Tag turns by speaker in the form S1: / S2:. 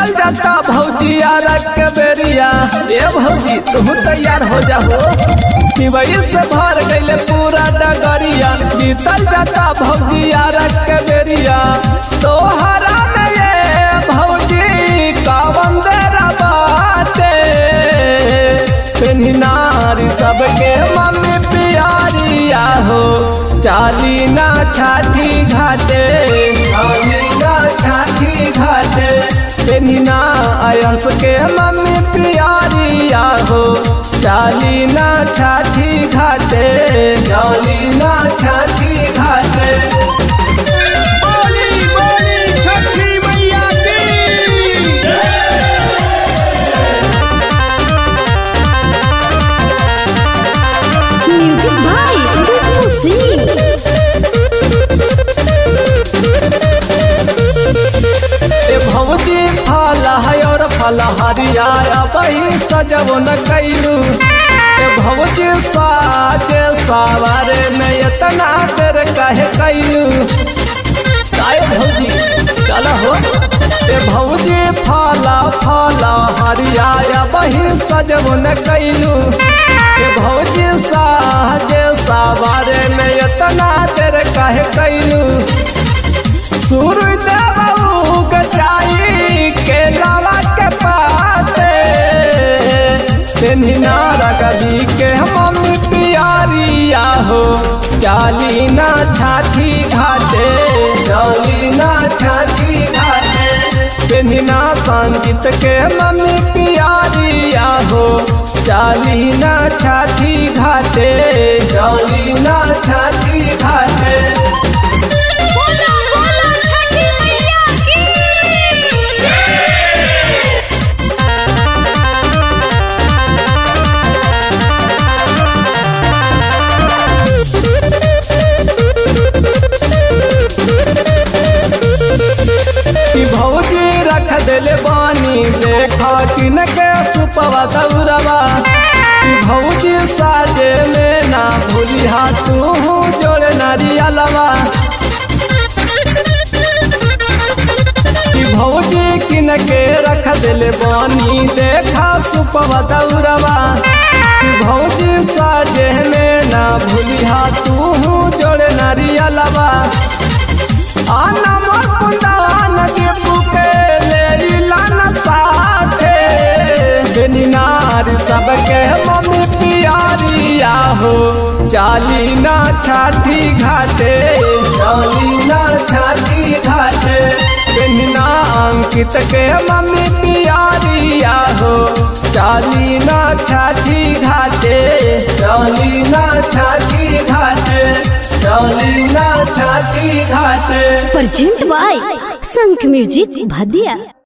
S1: बीतल जाता भौजिया रख के बेरिया ए भौजी तू तैयार हो जाओ पिबई से भर गईले पूरा डगरिया बीतल जाता भौजिया रख के बेरिया तोहरा में ये भौजी का बंदेरा बाटे पेन्हिनारी सबके मम्मी पियारिया हो चाली ना छाठी घाटे चाली ना छाठी घाटे पेन्हिना आयंस के मम्मी पियारिया हो चाली ना छाठी घाटे चाली ना छाठी घाटे
S2: बोली बोली छठी मैया की
S3: म्यूजिक बाय दीपू सिंह
S1: ए भौजी फल है और फल हरिया बही सजब न कैलू ए भौजी साजे सवारे में इतना देर कहे कैलू काय भौजी चल हो ए भौजी फल फल हरिया बही सजब न कैलू ए भौजी साजे सवारे में इतना देर कहे कैलू सूरज बाबू गचाई के लावा के पाते पेन्हिनारा गदी के मम्मी पियारिया हो चाली ना छाती घाटे चाली ना छाती घाटे पेन्हिना संगीत के मम्मी पियारिया हो चाली ना छाती घाटे चाली ना छाती घाटे
S3: बोला बोला छठी मैया की
S1: कि भौजी रख दिले बानी देखा किन के सुपवा दौरवा कि भौजी साजे में ना भूली तू जोड़ नारियलवा कि भौजी किन के रख दिले बानी देखा सुपवा दौरवा कि भौजी साजे में ना भूली तू जोड़ नारियलवा आना मोर कुंदान के पुके ले लाना साथे बेनिनार सबके मम्मी पियारिया हो चाली ना छाती घाटे चाली ना छाती घाटे बेनिना अंकित के मम्मी पियारिया हो चाली ना छाती घाटे चाली ना छाती घाटे चाली ना छाती घाटे
S3: प्रेजेंट बाय संख म्यूजिक भदिया